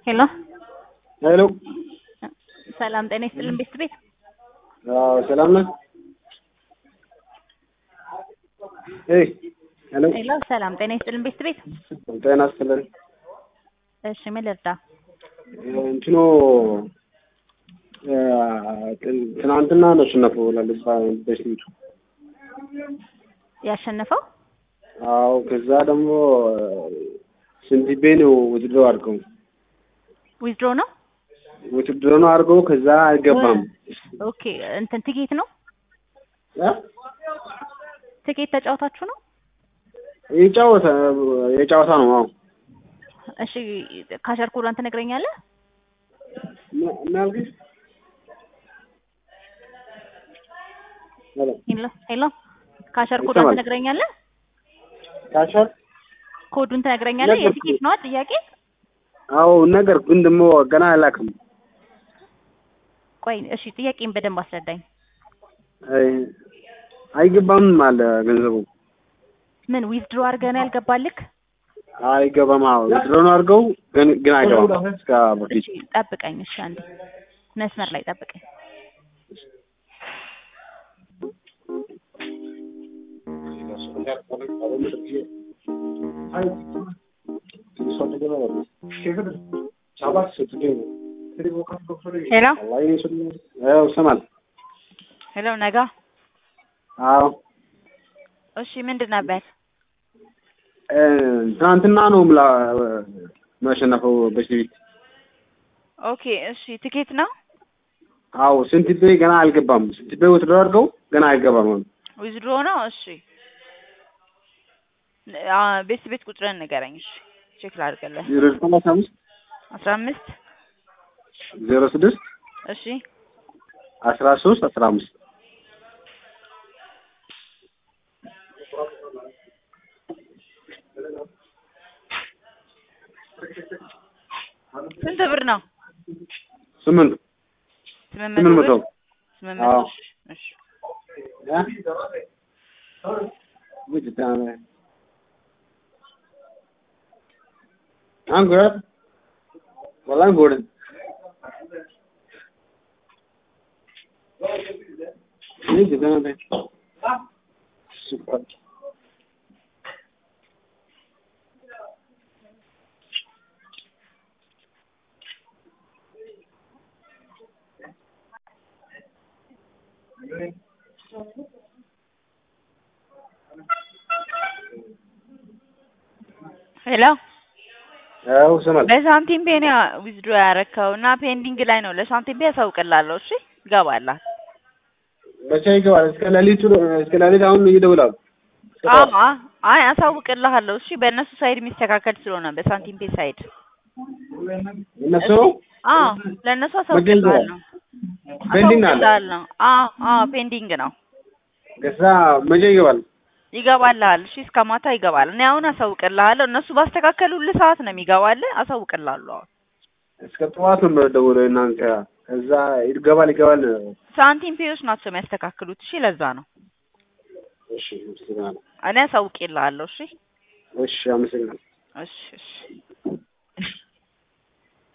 ሄሎ ሄሎ ሰላም ጤና ይስጥልን ቤት ቤት አዎ ሰላም ነህ? ኤይ ሄሎ ሄሎ ሰላም ጤና ይስጥልን ቤት ቤት ጤና ይስጥልን። እሺ ምን ልርዳ? እንትኑ ትናንትና ነው አሸነፈው ላልባ በስንቱ ያሸነፈው አዎ ከዛ ደግሞ ስንት ቤ ነው ውድድሮ አድርገው ዊዝድሮ ነው። ውድድሮ ነው አድርገው ከዛ አይገባም ኦኬ እንትን ትኬት ነው እ? ትኬት ተጫውታችሁ ነው? የጫወታ የጫወታ ነው አዎ እሺ ካሸር ኮዷን ትነግረኛለህ? ምን- ምን አልከኝ? ሄሎ ሄሎ ሄሎ ካሸር ኮዷን ይሰማል። ትነግረኛለህ? ካሸር ኮዱን ትነግረኛለህ? ነገርኩህ። የትኬት ነዋ ጥያቄ። አዎ ነገር ግን ደግሞ ገና አላውቅም። ቆይ እሺ ጥያቄን በደንብ አስረዳኝ። አይ አይገባም አለ ገንዘቡ ምን ዊዝድሮ አድርገህ ነው ያልገባልክ? አይገባም። አዎ ውድድሮ ነው አድርገው ግን ግን አይገባም እስከ በፊት እሺ ጠብቀኝ። እሺ አንዴ መስመር ላይ ጠብቀኝ። ሄሎ አዎ ይሰማል። ሄሎ ነጋ። አዎ እሺ ምንድን ነበር? እ፣ ትናንትና ነው ምላ ማሸነፈው በስቢት ኦኬ እሺ ትኬት ነው አዎ ስንት ቤ ገና አልገባም። ስንት ቤ ውድድሮ አድርገው ገና አይገባም። አሁን ዊዝድሮ ነው። እሺ አ ቤት ቤት ቁጥርን ንገረኝ። እሺ ቼክ ላድርግልህ። ዜሮ ዘጠኝ አስራ አምስት አስራ አምስት ዜሮ ስድስት እሺ አስራ ሶስት አስራ አምስት ስንት ብር ነው? ስምንት ስምንት ስምንት መቶ መቶ ብር? ስምንት መቶ አዎ። እሺ እሺ አንጎ ወላሂ ጎድ ይህ ጀተና ሱፐር ሄሎ አዎ ይሰማል። በሳንቲም ፔ ነው ዊዝድሮ ያረከው እና ፔንዲንግ ላይ ነው። ለሳንቲም ፔ ያሳውቅላለሁ። እሺ ይገባላል። መቼ ይገባል? እስከ ሌሊቱ እስከ ሌሊት አሁን ይደውላሉ። አዎ አ- አይ አሳውቅልሃለሁ። እሺ በእነሱ ሳይድ የሚስተካከል ስለሆነ በሳንቲም ፔ ሳይድ እነሱ አዎ ለእነሱ አሳውቅልሃለሁ። ፔንዲንግ አለ። አሳውቅልሃለሁ። አዎ አዎ ፔንዲንግ ነው። ከዛ መቼ ይገባል? ይገባልሃል። እሺ እስከ ማታ ይገባል። እኔ አሁን አሳውቅልሃለሁ። እነሱ ባስተካከሉልህ ሰዓት ነው የሚገባልህ። አሳውቅልሃለሁ። አሁን እስከ ጠዋት ነው የምደውለው እናንተ ከዛ ይገባል ይገባል። ሳንቲም ፔዎች ናቸው የሚያስተካክሉት። እሺ ለዛ ነው እሺ አመሰግናለሁ። እኔ አሳውቅልሃለሁ። እሺ እሺ አመሰግናለሁ። እሺ እሺ